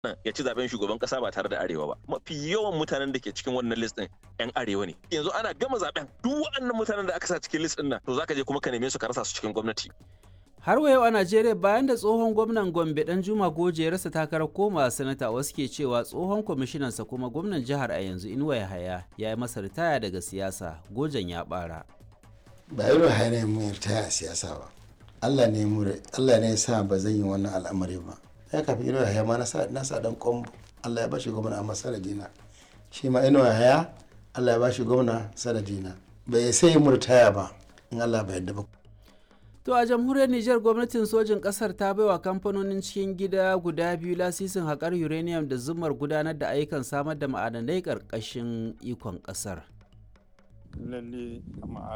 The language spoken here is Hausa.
ya ci zaben shugaban kasa ba tare da arewa ba mafi yawan mutanen da ke cikin wannan list din yan arewa ne yanzu ana gama zaben duk waɗannan mutanen da aka sa cikin list din nan to zaka je kuma ka neme su ka rasa su cikin gwamnati har wa yau a najeriya bayan da tsohon gwamnan gombe dan juma goje ya rasa takarar koma sanata wasu ke cewa tsohon kwamishinansa kuma gwamnan jihar a yanzu inuwa yahaya ya yi masa ritaya daga siyasa gojen ya bara ba irin haya mu ritaya a siyasa ba allah ne mu allah ne ya sa ba zan yi wannan al'amari ba ya kafin inuwa yahaya ma na sa dan kombo allah ya ba shi gwamna a sanadina shi ma inuwa yahaya allah ya ba shi gwamna sanadina bai sai mu ritaya ba in allah bai yadda ba To a jamhuriyar Nijar gwamnatin sojin ƙasar ta baiwa kamfanonin cikin gida guda biyu lasisin haƙar uranium da zumar gudanar da ayyukan samar da ma'adanai ƙarƙashin ikon ƙasar. Lalle